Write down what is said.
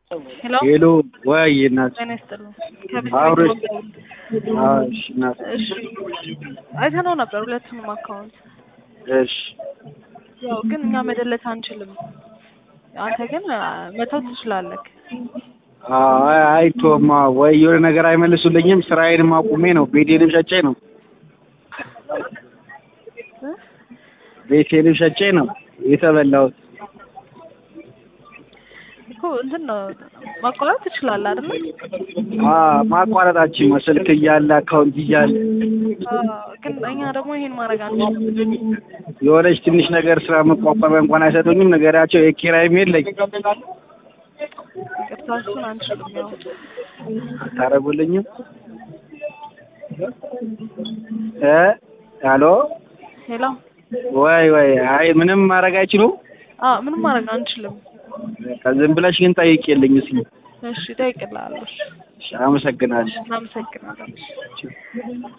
ሄሎ ሄሎ ወይ እናት ጤና ይስጥልኝ። ከቤት አብሮሽ ቤት ነው። አዎ እሺ እናት እሺ አይተነው ነበር ሁለቱንም አካውንት። እሺ ያው ግን እኛ መደለት አንችልም። አንተ ግን አ፣ መተው ትችላለህ። አይ አይቶማ ወይ የሆነ ነገር አይመልሱልኝም። ስራዬንም አቁሜ ነው ቤቴንም ሸጬ ነው እ? ቤቴንም ሸጬ ነው የተበላሁት። እኮ እንትን ነው ማቋረጥ ትችላለህ አይደል? አ ማቋረጣችን ስልክ እያለ አካውንት እያለ አዎ፣ ግን እኛ ደግሞ ይሄን ማድረግ አንችልም። የሆነች ትንሽ ነገር ስራ መቋቋሚያ እንኳን አይሰጡኝም። ነገራቸው የኪራይም የለኝ ይቅርታ እሱን አንችልም። ያው አታረጉልኝም እ ሄሎ ሄሎ ወይ ወይ አይ ምንም ማድረግ አይችሉም። አዎ፣ ምንም ማድረግ አንችልም። በቃ ዝም ብለሽ ግን ጠይቄልኝ እስኪ። እሺ እጠይቅልሃለሁ። እሺ፣ እሺ፣ አመሰግናለሁ። እናመሰግናለን።